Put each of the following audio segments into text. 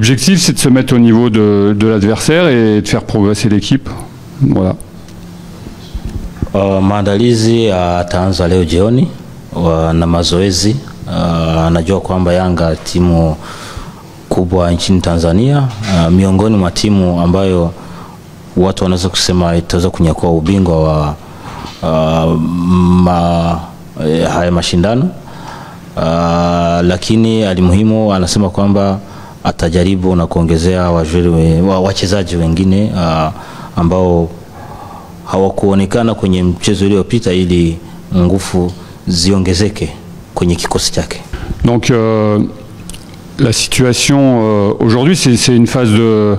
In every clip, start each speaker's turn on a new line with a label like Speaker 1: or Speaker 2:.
Speaker 1: L'objectif, c'est de se mettre au niveau de, de l'adversaire et de faire progresser l'équipe. Voilà.
Speaker 2: Uh, maandalizi yataanza leo jioni uh, na mazoezi uh, anajua kwamba Yanga timu kubwa nchini Tanzania uh, miongoni mwa timu ambayo watu wanaweza kusema itaweza kunyakua ubingwa wa uh, ma, eh, haya mashindano uh, lakini alimuhimu anasema kwamba atajaribu na kuongezea wajuri we- wa- wachezaji wengine uh, ambao hawakuonekana kwenye mchezo uliopita ili nguvu ziongezeke kwenye kikosi chake.
Speaker 1: Donc euh, la situation euh, aujourd'hui, c'est c'est une phase de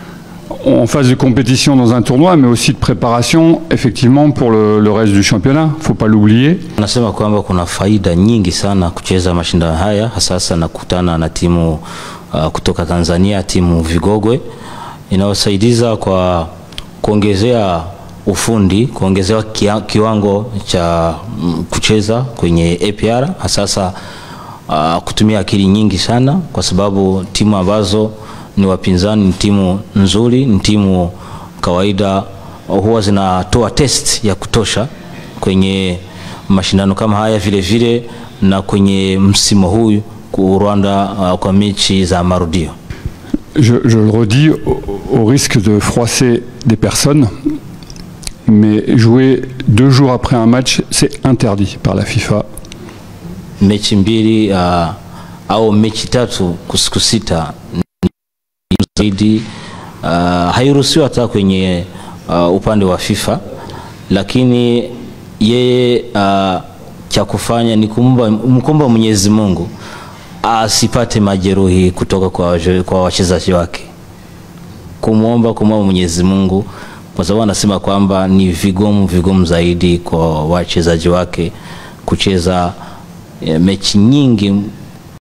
Speaker 1: en phase de compétition dans un tournoi, mais aussi de préparation, effectivement, pour le, le reste du championnat. Faut pas l'oublier.
Speaker 2: Anasema kwamba kuna faida nyingi sana kucheza mashindano haya, hasa hasa na kukutana na timu uh, kutoka Tanzania, timu Vigogwe inayosaidiza kwa kuongezea ufundi, kuongezewa kia, kiwango cha mm, kucheza kwenye APR, hasa hasa uh, kutumia akili nyingi sana, kwa sababu timu ambazo ni wapinzani ni timu nzuri, ni timu kawaida huwa zinatoa test ya kutosha kwenye mashindano kama haya vile vile na kwenye msimu huu ku Rwanda uh, kwa mechi za marudio.
Speaker 1: Je, je le redis, au, au risque de froisser des personnes, mais jouer deux jours après un match, c'est interdit par la FIFA.
Speaker 2: Mechi mbili uh, au mechi tatu kwa siku sita ni zaidi uh, hairuhusiwi hata kwenye uh, upande wa FIFA, lakini yeye uh, cha kufanya ni kumba, mkumba Mwenyezi Mungu asipate majeruhi kutoka kwa, waje- kwa wachezaji wake, kumwomba kumwomba Mwenyezi Mungu, kwa sababu anasema kwamba ni vigumu vigumu zaidi kwa wachezaji wake kucheza eh, mechi nyingi